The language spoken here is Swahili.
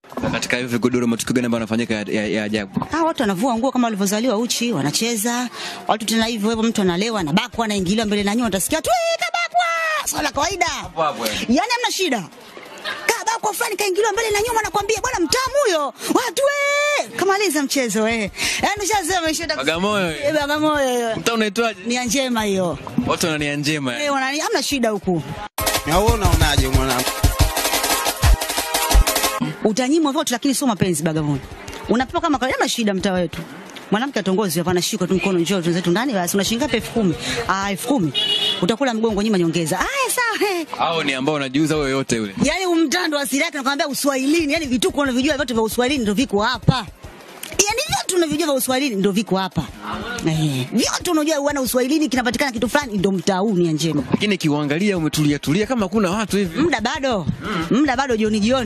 Na katika hiyo vigodoro matukio gani ambayo yanafanyika ya, ya, ya ajabu? Ah, watu wanavua nguo kama walivyozaliwa uchi, wanacheza. Watu tena hivyo hivyo, mtu analewa, anabakwa, anaingiliwa mbele na nyuma, utasikia tu "Eh, kabakwa. Swala kawaida. Hapo hapo, eh. Yaani hamna shida. Kabakwa fulani kaingiliwa mbele na nyuma, nakwambia bwana mtamu huyo. Watu eh, kamaliza mchezo eh. Yaani ushasema ishinda. Bagamoyo. Eh, Bagamoyo. hiyo. Mtaa unaitwaje? Nia njema hiyo. Watu wanania njema. Eh, wanani hamna shida huku. Na wewe unaonaje mwanangu? Utanyimwa vote lakini sio mapenzi Bagamoyo. Unapewa kama kawaida, hamna shida mtaa wetu. Mwanamke atongozi hapa anashika tu mkono, njoo tuzetu ndani basi, unashinga ngapi? elfu kumi. Ah, elfu kumi. Utakula mgongo nyima nyongeza. Ah, sawa. eh. Hao ni ambao unajiuza wewe yote yule. Yaani umtando asili yake nakwambia Uswahilini, yaani vituko unavyojua vyote vya Uswahilini ndio viko hapa. Yaani vyote unavyojua vya Uswahilini ndio viko hapa. Eh, vyote unajua wana Uswahilini kinapatikana kitu fulani ndio mtaa huu ni njema. Lakini kiuangalia umetulia tulia kama kuna watu hivi. Muda bado. Muda bado jioni jioni.